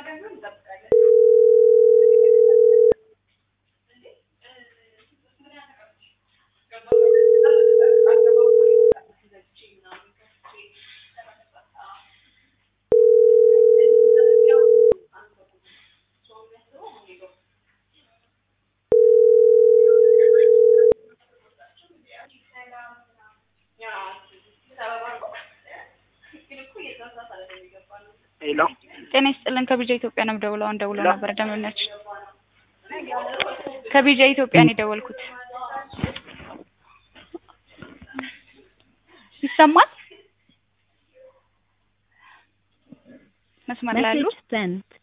ሄሎ ጤና ይስጥልን ከቢጃ ኢትዮጵያ ነው የምደውለው። አሁን ደውለው ነበር ደንበኞች ከቢጃ ኢትዮጵያ ነው የደወልኩት። ይሰማል? መስመር ላይ ያሉ Message sent.